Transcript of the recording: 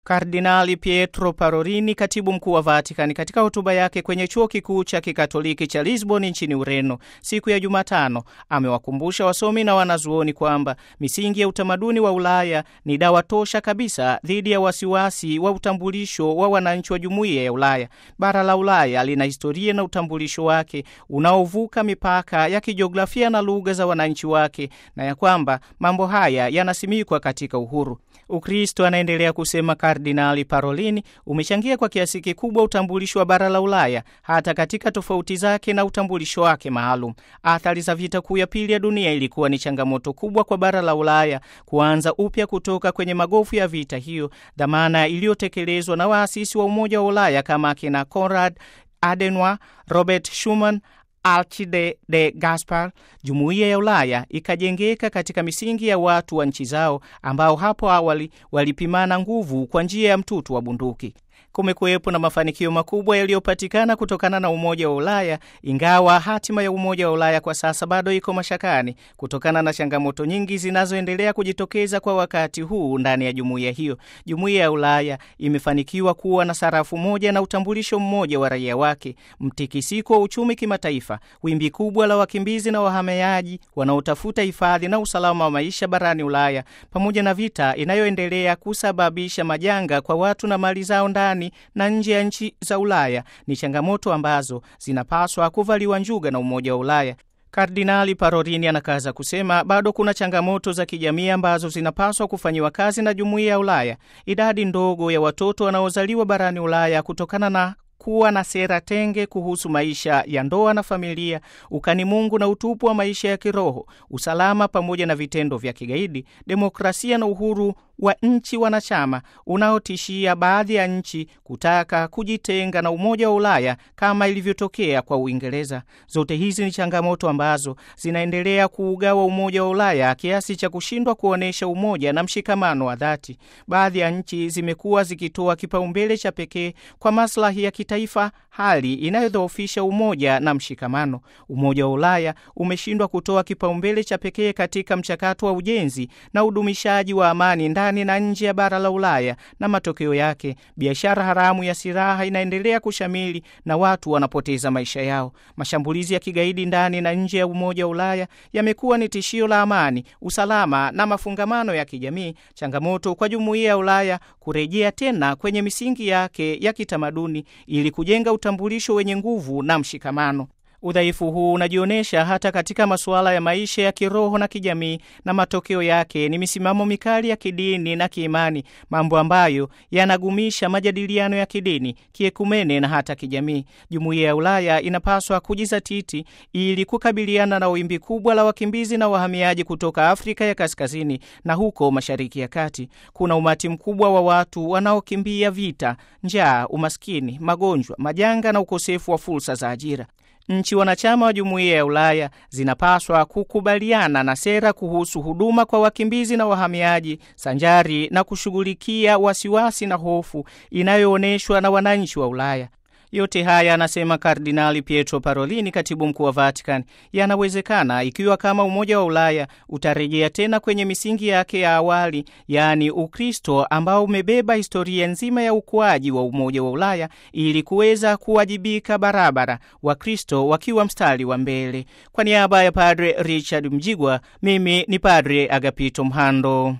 Kardinali Pietro Parolin, katibu mkuu wa Vatikani, katika hotuba yake kwenye chuo kikuu cha kikatoliki cha Lisbon nchini Ureno siku ya Jumatano, amewakumbusha wasomi na wanazuoni kwamba misingi ya utamaduni wa Ulaya ni dawa tosha kabisa dhidi ya wasiwasi wa utambulisho wa wananchi wa jumuiya ya Ulaya. Bara la Ulaya lina historia na utambulisho wake unaovuka mipaka ya kijiografia na lugha za wananchi wake, na ya kwamba mambo haya yanasimikwa katika uhuru. Ukristo, anaendelea kusema Kardinali Parolini, umechangia kwa kiasi kikubwa utambulisho wa bara la Ulaya hata katika tofauti zake na utambulisho wake maalum. Athari za vita kuu ya pili ya dunia ilikuwa ni changamoto kubwa kwa bara la Ulaya kuanza upya kutoka kwenye magofu ya vita hiyo, dhamana iliyotekelezwa na waasisi wa Umoja wa Ulaya kama akina Konrad Adenauer, Robert Schuman Alcide de Gaspar. Jumuiya ya Ulaya ikajengeka katika misingi ya watu wa nchi zao ambao hapo awali walipimana nguvu kwa njia ya mtutu wa bunduki. Kumekuwepo na mafanikio makubwa yaliyopatikana kutokana na Umoja wa Ulaya, ingawa hatima ya Umoja wa Ulaya kwa sasa bado iko mashakani kutokana na changamoto nyingi zinazoendelea kujitokeza kwa wakati huu ndani ya jumuiya hiyo. Jumuiya ya Ulaya imefanikiwa kuwa na sarafu moja na utambulisho mmoja wa raia wake, mtikisiko wa uchumi kimataifa, wimbi kubwa la wakimbizi na wahamiaji wanaotafuta hifadhi na usalama wa maisha barani Ulaya, pamoja na vita inayoendelea kusababisha majanga kwa watu na mali zao ndani na nje ya nchi za Ulaya ni changamoto ambazo zinapaswa kuvaliwa njuga na Umoja wa Ulaya. Kardinali Parolini anakaza kusema bado kuna changamoto za kijamii ambazo zinapaswa kufanyiwa kazi na Jumuiya ya Ulaya. Idadi ndogo ya watoto wanaozaliwa barani Ulaya kutokana na kuwa na sera tenge kuhusu maisha ya ndoa na familia, ukani Mungu na utupu wa maisha ya kiroho, usalama pamoja na vitendo vya kigaidi, demokrasia na uhuru wa nchi wanachama unaotishia baadhi ya nchi kutaka kujitenga na Umoja wa Ulaya kama ilivyotokea kwa Uingereza. Zote hizi ni changamoto ambazo zinaendelea kuugawa Umoja wa Ulaya kiasi cha kushindwa kuonyesha umoja na mshikamano wa dhati. Baadhi ya nchi zimekuwa zikitoa kipaumbele cha pekee kwa maslahi ya kitaifa, hali inayodhoofisha umoja na mshikamano. Umoja wa Ulaya umeshindwa kutoa kipaumbele cha pekee katika mchakato wa ujenzi na udumishaji wa amani ndani na nje ya bara la Ulaya, na matokeo yake biashara haramu ya silaha inaendelea kushamili na watu wanapoteza maisha yao. Mashambulizi ya kigaidi ndani na nje ya Umoja wa Ulaya yamekuwa ni tishio la amani, usalama na mafungamano ya kijamii, changamoto kwa jumuiya ya Ulaya kurejea tena kwenye misingi yake ya kitamaduni ili kujenga utambulisho wenye nguvu na mshikamano. Udhaifu huu unajionyesha hata katika masuala ya maisha ya kiroho na kijamii, na matokeo yake ni misimamo mikali ya kidini na kiimani, mambo ambayo yanagumisha majadiliano ya kidini, kiekumene na hata kijamii. Jumuiya ya Ulaya inapaswa kujizatiti ili kukabiliana na wimbi kubwa la wakimbizi na wahamiaji kutoka Afrika ya Kaskazini na huko Mashariki ya Kati. Kuna umati mkubwa wa watu wanaokimbia vita, njaa, umaskini, magonjwa, majanga na ukosefu wa fursa za ajira. Nchi wanachama wa jumuiya ya Ulaya zinapaswa kukubaliana na sera kuhusu huduma kwa wakimbizi na wahamiaji, sanjari na kushughulikia wasiwasi na hofu inayoonyeshwa na wananchi wa Ulaya. Yote haya, anasema Kardinali Pietro Parolini, katibu mkuu wa Vatican, yanawezekana ikiwa kama Umoja wa Ulaya utarejea tena kwenye misingi yake ya awali, yaani Ukristo ambao umebeba historia nzima ya ukuaji wa Umoja wa Ulaya ili kuweza kuwajibika barabara, Wakristo wakiwa mstari wa mbele. Kwa niaba ya Padre Richard Mjigwa, mimi ni Padre Agapito Mhando.